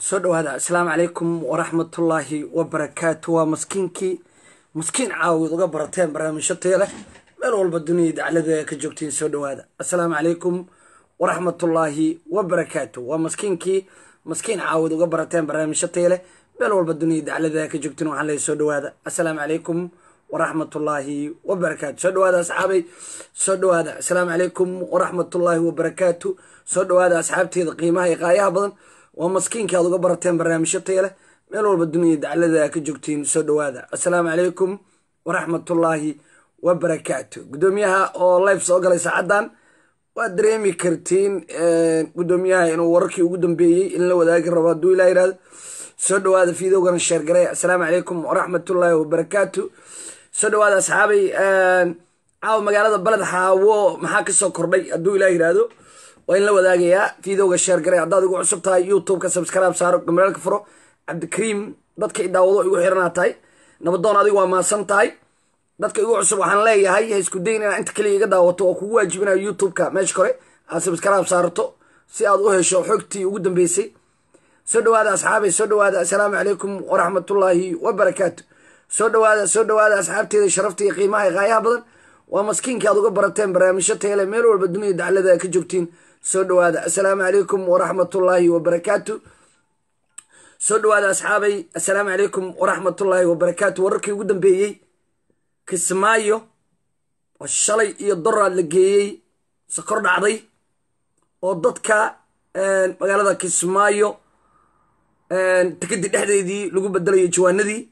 soo dhawaada asalaamu calaykum waraxmatullaahi wabarakaatu waa maskiinkii maskiin caawid uga barateen barnaamijyo taya leh meel walba duniyai daclada ka joogtiin soo dhawaada assalaamu calaykum waraxmatullaahi wabarakaatu waa maskiinkii maskiin caawid uga barateen barnaamijyo taya leh meel walba duniyai daclada ka joogtiin waxaan leeyahy soo dhawaada assalaamu calaykum waraxmatullaahi wabarakaatu soo dhawaada asxaabay soo dhawaada assalaamu calaykum waraxmatullaahi wabarakaatu soo dhawaada asxaabteeda qiimaha iyo qaayaha badan waa maskiinkii aad uga barateen barnaamijyo taya leh meel walba duniyai daclada ka joogtiin soo dhawaada assalaamu calaykum waraxmatullaahi wabarakaatu guddoomiyaha oo life soo galay saacaddan waad dareemi kartiin guddoomiyaha inuu wararkii ugu dambeeyey in la wadaagi rabo hadduu ilaa yihahdo soo dhawaada fiidowgana sheergaray assalaamu calaykum waraxmatullaahi wabarakaatu soo dhawaada asxaabay caawa magaalada baled xaawo maxaa kasoo kordhay hadduu ilaa yihahdo waa in la wadaagayaa fiidowga sheergaray haddaad igu cusub tahay youtubeka subscribe saaro gambalaalka furo cabdikariim dadka i daawado igu xiranaa tahay nabadoon adigu waa maasan tahay dadka igu cusub waxaan leeyahay ha isku dayn inaa inta kaliya iga daawato oo kugu waajibinayo youtubeka meesha kore aad subscribe saarto si aad u hesho xogtii ugu dambeysay soo dhawaada asxaabay soo dhawaada assalaamu calaykum waraxmatullaahi wabarakaatu soo dhawaada soo dhawaada asxaabteeda sharafta iyo qiimaha iyo qaayaha badan waa maskiinkii aad uga barateen barnaamijyo tayale meel walba dunida daclada ka joogtiin soo dhawaada assalaamu calaykum waraxmatullaahi wabarakaatu soo dhawaada asxaabay assalaamu calaykum waraxmatullaahi wabarakaatu wararkii ugu dambeeyey kismaayo oo shalay iyo doraad la geeyey sokor dhacday oo dadka magaalada kismaayo tikadii dhexdeedii lagu bedelayo jawaanadii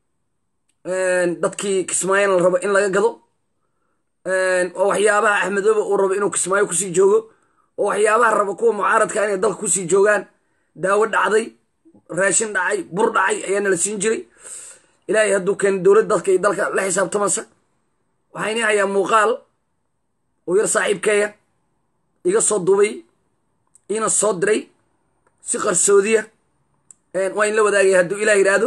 dadkii kismaayona la rabo in laga gado oo waxyaabaha axmedoobe uu rabo inuu kismaayo kusii joogo oo waxyaabaha rabo kuwa mucaaradka inay dalka kusii joogaan daawo dhacday raashin dhacay bur dhacay ayaana la siin jiray ilaahay hadduu keena dowlad dadka iyo dalka la xisaabtamasa waxaa inii hayaa muuqaal uu yar saaxiibkeeya iga soo duubay iina soo diray si qarsoodiya waa in la wadaagaya hadduu ilaah yidhaahdo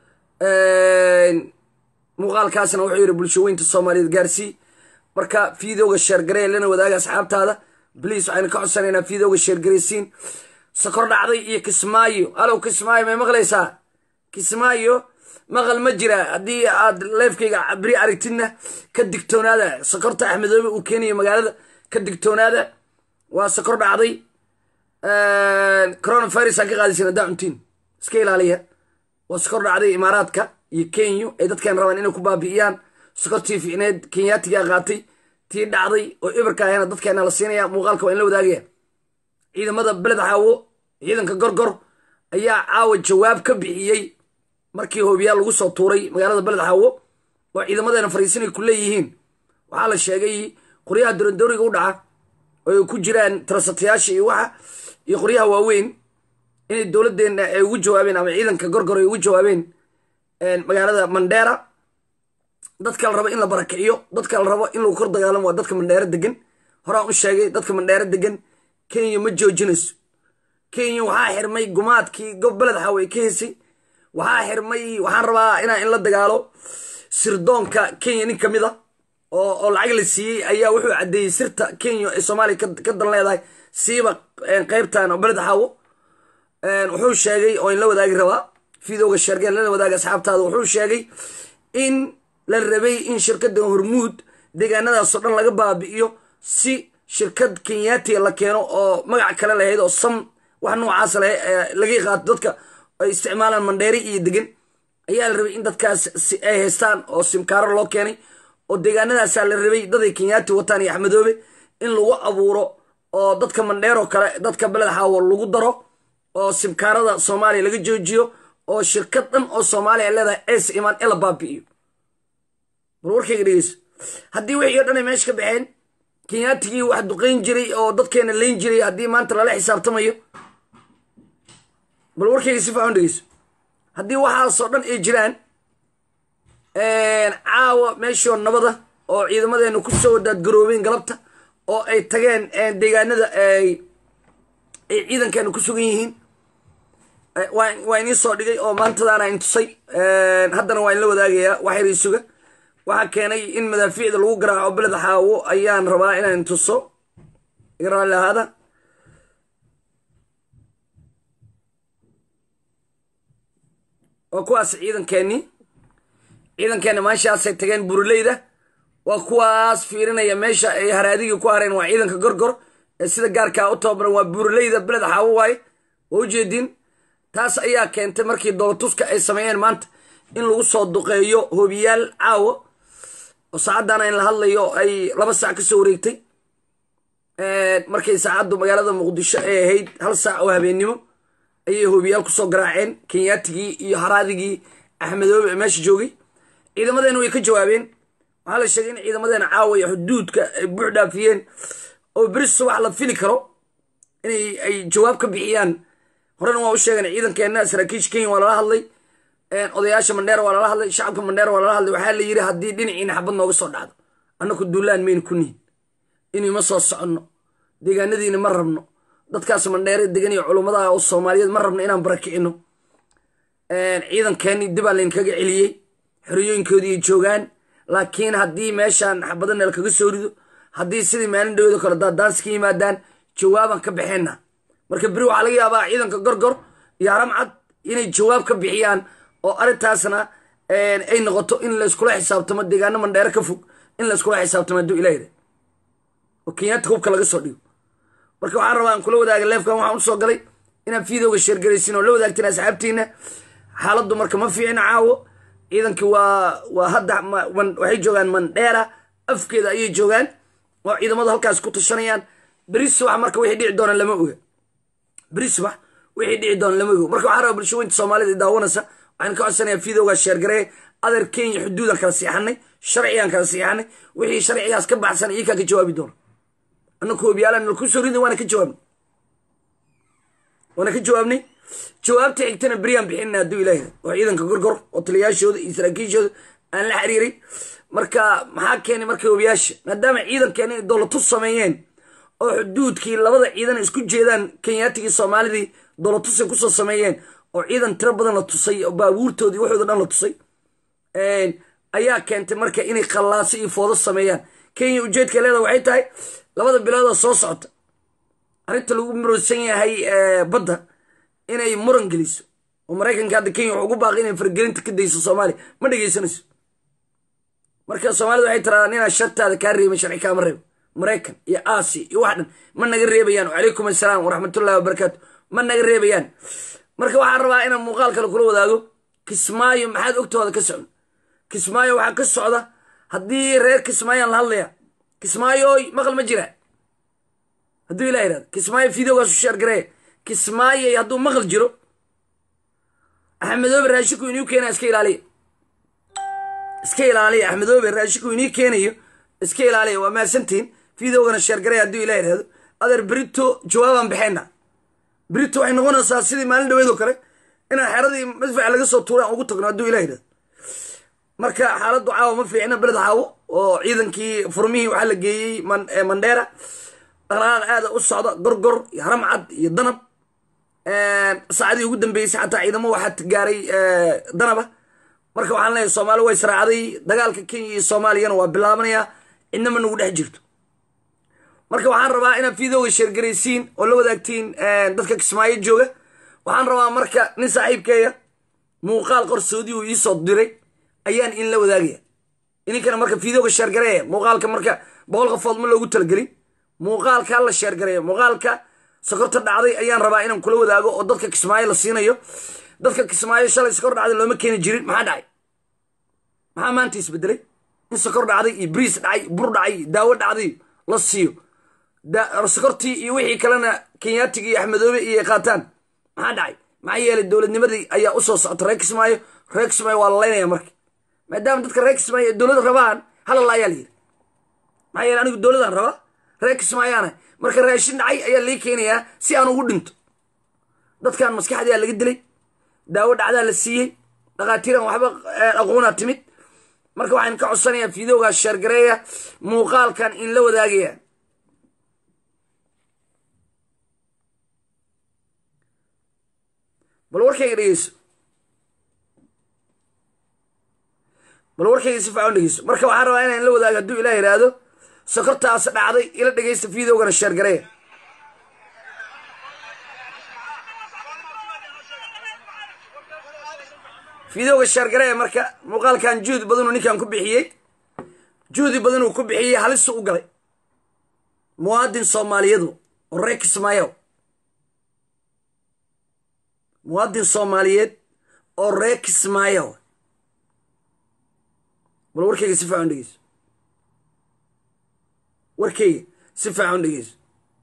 muuqaalkaasna wuxuu yidhi bulsho weynta soomaaliyeed gaarsii marka fiidowga sheergaree lana wadaaga asxaabtaada bliis waxaynu ka codsanaynaa fiidowga sheergareysiin sokor dhacday iyo kismaayo alow kismaayo may maqlaysaa kismaayo maqal ma jira haddii aad leefkayga beri aragtidna ka digtoonaada sokorta axmedoobe uu keenayo magaalada ka digtoonaada waa sokor dhacday coronavirus aan ka qaadaysin haddaa cuntiin iska ilaaliya waa sokor dhacday imaaraadka iyo kenya ay dadkan rabaan inay ku baabi'iyaan sokortii ficneed kenyaatigaa qaatay tii dhacday oo ibirka ahayna dadkeena la siinaya muuqaalka waa in la wadaagaya ciidamada beled xaawo ciidanka gorgor ayaa caawa jawaab ka bixiyey markii hoobiyaal lagu soo tuuray magaalada beled xaawo oo ciidamadeena fariisinay ku leeyihiin waxaa la sheegay qoryaha dorondooriga u dhaca oo ay ku jiraan tarasatayaasha iyo waxa iyo qoryaha waaweyn inay dowladdeena ay ugu jawaabeen ama ciidanka gorgor ay ugu jawaabeen magaalada mandheera dadka la rabo in la barakiciyo dadka la rabo in lagu kor dagaalamo waa dadka mandheero degan horaan u sheegay dadka mandheero degan kenya ma joojinayso kenya waxaa xirmay gumaadkii gob beled xaawe ka hesay waxaa xirmay waxaan rabaa inaa in la dagaalo sirdoonka kenya nin kamid a oo lacag la siiyey ayaa wuxuu caddeeyey sirta kenya ee soomaaliya ka dan leedahay siiba qeybtan oo beled xaawo wuxuu sheegay oo in la wadaagi rabaa fiidowga sheergeen lala wadaaga asxaabtaada wuxuu sheegay in la rabay in shirkadda hormuud deegaanadaasoo dhan laga baabi'iyo si shirkad kenyaatiga la keeno oo magac kale lahayd oo sam wax noocaas leh laga qaato dadka ay isticmaalaan mandheeri iyo degan ayaa la rabay in dadkaas ay haystaan oo simkaaro loo keenay oo deegaanadaasaa la rabay daday kenyaati wataan iyo axmedoobe in lagu abuuro oo dadka mandheero kale dadka beled xaawo lagu daro oo simkaarada soomaaliya laga joojiyo oo shirkad dhan oo soomaaliya ay leedahay ees imaan ee la baabi'iyo bal warkayga dhegeyso haddii wixii o dhan ay meesha ka baxeen kenyaatigii wax duqayn jiray oo dadkeena layn jiray haddii maanta lala xisaabtamayo bal warkayga si faxon dhegeyso haddii waxaasoo dhan ay jiraan caawa meeshoo nabada oo ciidamadeena ku soo daadgaroobeen galabta oo ay tageen deegaanada ay ciidankeena ku sugan yihiin waa inii soo dhigay oo maantadaana intusay haddana waa in la wadaagayaa waxyar suga waxaa keenay in madaafiicda lagu garaaco beled xaawo ayaan rabaa inaan tuso iga raalli ahaada waa kuwaas ciidankeenii ciidankeena maashaasay tageen buruleyda waa kuwaas fiirinaya meesha ay haraadigii ku hareen waa ciidanka gorgor ee sida gaarkaa u tababaran waa buruleyda beled xaawo waaye waa ujeediin taas ayaa keentay markii doolatuska ay sameeyeen maanta in lagu soo duqeeyo hoobiyaal caawo oo saacaddan in la hadlayo ay laba saac ka soo wareegtay markay saacaddu magaalada muqdisho ay ahayd hal saac oo habeennimo ayay hoobiyaal kusoo garaaceen kenyaatigii iyo haraadigii axmedoobe ee meesha joogay ciidamadeena way ka jawaabeen waxaa la sheegay in ciidamadeena caawa iyo xuduudka ay buux dhaafiyeen oo beri subax la fili karo inay ay jawaab ka bixiyaan horena waa u sheegeen ciidankeenna saraakiisha kenya waa lala hadlay odayaasha mandheer waa lala hadlay shacabka mandheer waa lala hadlay waxaa la yidhi haddii dhinaciina xabad nooga soo dhacdo annaku duulaan mayna ku nihin inayma soo soconno deegaanadiina ma rabno dadkaas mandheere degan iyo culummadaha oo soomaaliyeed ma rabno inaan barakicino ciidankeenii dibaa laynkaga celiyey xoriyooyinkoodii ay joogaan laakiin haddii meeshaan xabadana lakaga soo rido haddii sidii maalin dhawado kale daadaansi ka yimaadaan jawaabaan ka baxeenna marka beri waxaa laga yaabaa ciidanka gorgor iyo haramcad inay jawaab ka bixiyaan oo arrintaasna ay noqoto in layskula xisaabtamo deegaano mandheere ka fog in layskula xisaabtamo hadduu ilaahda oo kenyaata hubka laga soo dhigo marka waxaan rabaa aan kula wadaaga leefkan waxaan usoo galay inaan fiidowga sheergaraysin oo la wadaagtiin asxaabtiina xaaladdu marka ma fiicina caawo ciidankii waa waa hadda waxay joogaan mandheera afkeeda ayay joogaan oo ciidamadu halkaas ku tashanayaan beri subax marka wixii dhici doona lama oga beri subax wixii dhici doona lama oga marka waxaan rabaa bulshooyinta soomaalida daawanaysa waxaan ka codsanayaa fiidowga sheergaree adeer kenya xuduudaan kala siixanay sharcigaan kala siixanay wixii sharcigaas ka baxsan iyakaa ka jawaabi doona annaku hoobiyaalaan laku soo riday waana ka jawaabnay waana ka jawaabnay jawaabta xigtana beryaan bixinna hadduu ilaahi oo ciidanka gorgor oo taliyaashooda iyo saraakiishooda aan la xiriiray marka maxaa keenay marka hobiyaasha maadaama ciidankeena inay dowlatus sameeyeen oo xuduudkii labada ciidan isku jeedaan kenyaatigii soomaalidii dowlatusay kusoo sameeyeen oo ciidan tiro badan la tusay oo baabuurtoodii waxooda dhan la tusay ayaa keentay marka inay khallaaso iyo foodo sameeyaan kenya ujeedka leeda waxay tahay labada biloodoo soo socota arrinta lagu muroosan yahay badda inay muran geliso oo maraykanka hadda kenya wuxuu ugu baaqi inay fargelinta ka dayso soomaaliya ma dhegaysanayso marka soomaalida waxay tiraadaan inaa shartaada kaa reebin sharci kaama reebo maraykan iyo aasiya iyo wax dhan ma naga reebayaan wacalaykum assalaam waraxmatullahi wabarakaatu ma naga reebayaan marka waxaan rabaa inaan muuqaal kale kula wadaago kismaayo maxaad ogtooda ka socda kismaayo waxaa ka socda haddii reer kismaayaan la hadlaya kismaayoy maqal ma jira hadduu ilah yihahdo kismaayo fideogaasu sheergareeya kismaayoy hadduu maqal jiro axmedoobe raashinku inuu keenaya iska ilaaliya iska ilaaliya axmedoobe raashinku inii keenayo iska ilaaliya waa mahadsantihin fideogana sheergareeya hadduu ilah yihahdo adeer berito jawaabaan baxeenna berito waxay noqonaysaa sidii maalin dhaweed oo kale inaan xeradii madfac laga soo tuuray aan ugu tagno hadduu ilah yihahdo marka xaaladdu caawa ma fiicna beled caawo oo ciidankii furmihii waxaa la geeyey mandheera dhaqdhaqaaq aada u socda gorgor iyo haramcad iyo danab saacadii ugu dambeysay xataa ciidamo waxaa gaaray danaba marka waxaan leeyahay soomaali way israacday dagaalka kenya iyo soomaaliyana waa bilaabanayaa cidnama nagu dhex jirto marka waxaan rabaa inaad fiidooga sheergaraysiin oo la wadaagtiin dadka kismaayo jooga waxaan rabaa marka nin saaxiibkeeya muuqaal qorsoodii uu iisoo diray ayaan in la wadaagaya ininkana marka fiidooga sheergareeya muuqaalka marka boqol qofood ma loogu talagelin muuqaalka la sheergareeya muuqaalka sokorta dhacday ayaan rabaa inaan kula wadaago oo dadka kismaayo la siinayo dadka kismaayo shalay sokor dhacday looma keeni jirin maxaa dhacay maxaa maanta isbedelay in sokor dhacday iyo briis dhacay bur dhacay daawo dhacday la siiyo sokortii iyo wixii kalena kenyaatig iyo axmedoobe iyo qaataan maxaa dhacay maxaa yeelay dowladnimadii ayaa usoo socota reer kismaayo reer kismaayo waa lalaynaya marka maadaama dadka reer kismaayo ee dowlad rabaan halala ayaa la yiri maxaa yeele anigu dowladaan rabaa reer kismaayaana marka raashin dhacay ayaa lii keenayaa si aan ugu dhinto dadkan maskaxdaa laga dilay daawo dhacdaa la siiyey dhakhaatiiran waxba aqoonaa timid marka waxaan ka codsanayaa fiidowgaas sheergareeya muuqaalkan in la wadaagaya bal warkayga dhegeyso bal warkayga si fiican dhegeyso marka waxaan rabaa inaan la wadaago hadduu ilah yidhaahdo sokortaas dhacday ila dhegeysta fiidowgana sheergareeya fideoga sheergaree marka muuqaalkan juhdi badanuu ninkan ku bixiyey juhdi badanuu ku bixiyey halisu u galay muwaadin soomaaliyadu oo reer kismaayo muwaadin soomaaliyeed oo reer kismaayo bal warkayga si fiican dhegeyso warkayga si fiican dhegeyso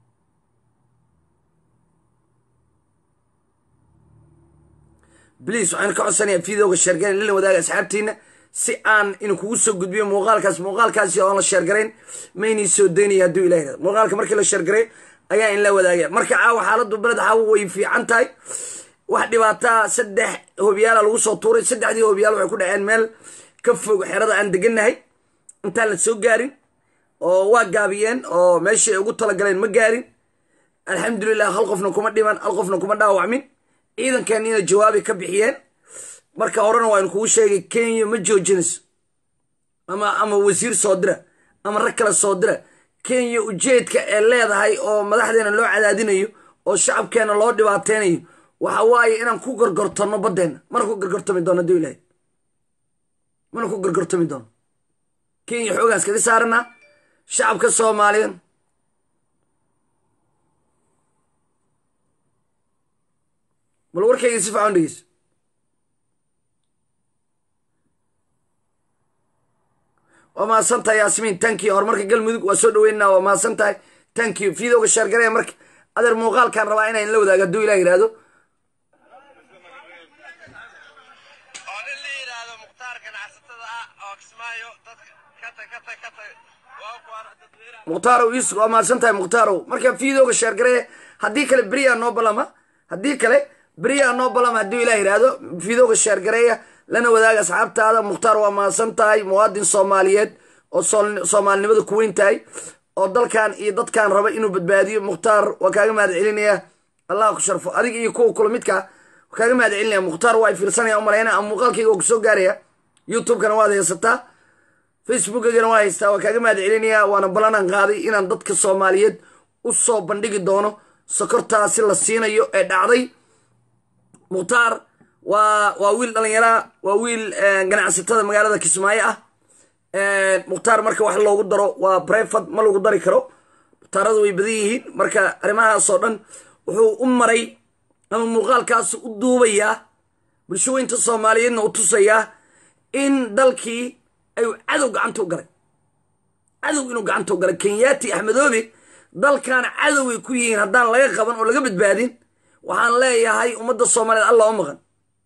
bliis waxaan ka codsanayaa fideoga sheergarayn lila wadaaga asxaabtiina si aan inu kugu soo gudbiyo muuqaalkaas muuqaalkaasi oon la sheergarayn maynii soo daynaya hadduu ilah yirahdo muuqaalka markii la sheergaray ayaa in la wadaagaya marka caawa xaaladdu beled caawa way fiican tahay wax dhibaataa saddex hobiyaala lagu soo tuuray saddexdii hobiyaal waxay ku dhaceen meel ka fog xerada aan degannahay intaan la soo gaarin oo waa gaabiyeen oo meeshii ay ugu talagaleen ma gaarin alxamdulilah hal qofna kuma dhiman hal qofna kuma dhaawacmin ciidankeeniina jawaabi ka bixiyeen marka horena waaynu kugu sheegay kenya ma joojinayso ama ama wasiir soo dira ama rag kale soo dira kenya ujeedka ee leedahay oo madaxdeena loo cadaadinayo oo shacabkeena loo dhibaateynayo waxa waaye inaan ku gorgortano baddeenna mana ku gorgortami doono haduu ilahay mana ku gorgortami doono kenya xoogaas kaga saaranaa shacabka soomaaliyeed bal warkayga si fiican dhegeyso waa mahadsan tahay yaasmiin tankiyo horumarka galmudug waa soo dhaweynaa waa mahadsan tahay tankiyo fiidowga sheergaraya marka adeer muuqaalkaan rabaa inaan la wadaago hadduu ilah yihahdo oo nin la yidhaahdo mukhtaar ganacsatada ah oo kismaayo dadka kata kata kata waa kuwaan dadweynaha mukhtarow yusuf waa mahadsan tahay mukhtarow marka fiidowga sheergaraya haddii kale beriyaa noo balama haddii kale beriyaa noo balama hadduu ilah yihahdo fiidowga sheergareeya lana wadaaga asxaabtaada mukhtaar waa mahadsan tahay muwaadin soomaaliyeed oo sool- soomaalinimada ku weyn tahay oo dalkan iyo dadkan raba inuu badbaadiyo mukhtaar waa kaaga mahad celinaya allah ku sharfo adig iyo kuwa kula midka waa kaaga mahad celinaya mukhtaar waa ay fiirsanaya umalayna ama muuqaalkayga oo kusoo gaaraya youtube-kana waad haysataa facebookagana waa haystaa waa kaaga mahad celinaya waana ballanaan qaaday inaan dadka soomaaliyeed u soo bandhigi doono sokortaasi la siinayo ee dhacday mukhtaar waa waa wiil dhalinyaraa waa wiil ganacsatada magaalada kismaayo ah mukhtaar marka wax loogu daro waa brefad ma lagu dari karo mukhtaaradu way badan yihiin marka arrimahaasoo dhan wuxuu u maray ama muuqaalkaas u duubayaa bulshooyinta soomaaliyeedna u tusayaa in dalkii ayuu cadow gacanta u galay cadow inuu gacanta u galay kenyaati axmedoobe dalkaana cadoway ku yihiin haddaan laga qaban oo laga badbaadin waxaan leeyahay ummadda soomaaliyeed alla u maqan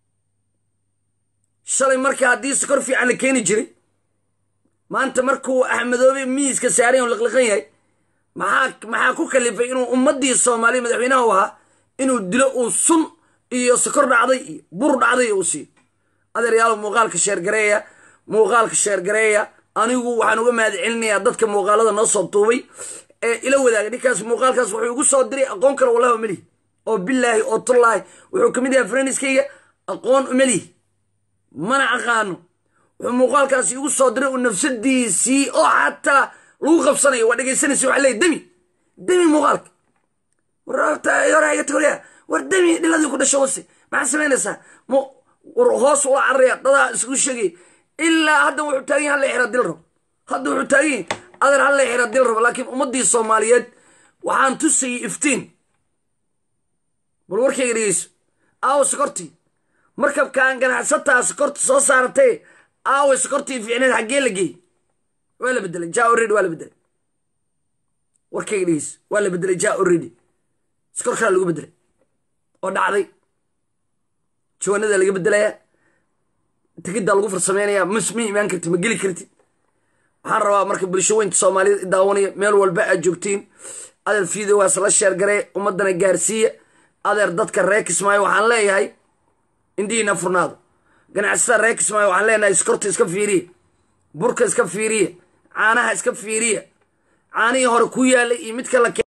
shalay marka haddii sokor fiican la keeni jiray maanta markuu axmedoobe miiska saaran liqliqan yahay maxaa maxaa ku kalifay inuu ummaddii soomaaliya madaxweynaha u ahaa inuu dilo uu sun iyo sokor dhacday iyo bur dhacday uu siiyo adeeryaalo muuqaalka sheergareeya muuqaalka sheergareeya anigu waxaan uga mahad celinayaa dadka muuqaalada noo soo duubay ee ila wadaaga ninkaas muuqaalkaas wuxuu igu soo diray aqoon kale wallahi umelihi oo bilaahi oo tullaahi wuxuu kamid yahay freniskayga aqoon umelihi mana aqaano wuxuu muuqaalkaasi igu soo diray uu nafsadiisii oo xataa lagu qabsanayo waa dhegaysanaysa waxa leeyahy demi demi muuqaalka wartagorya war demi dhiladii ku dhasho wase maxaa samaynaysaa m war hoos ula cararaya dadaa isku sheegay ilaa hadda wuxuu taagan yahay halla xira dil rabo hadda wuxuu taagan yahay adeer halla xira dil rabo laakiin ummaddii soomaaliyeed waxaan tusayay iftiin bal warkayga dhegeyso aawo sokortii markabkaan ganacsataa sokorta soo saaratay aawe sokortii fiicneed xaggee la geeyey waa la bedelay ja oredy waa la bedelay warkayga dhegeyso waa la bedelay ja oredy sokor kalaa lagu bedelay oo dhacday jawanada laga bedelayaa tigiddaa lagu farsameynaya mas ma imaan karti ma geli kartid waxaan rabaa marka bulsho weynta soomaaliyeed idaawanaya meel walba aad joogtiin adeer fiidowaas la sheergaree ummadana gaarsiiya adeer dadka reer kismaayo waxaan leeyahay indihiina furnaado ganacsatada reer kismaayo waxaan leenahay skorta iska fiiriya burka iska fiiriya caanaha iska fiiriya caanihii hore ku yaalay iyo midka la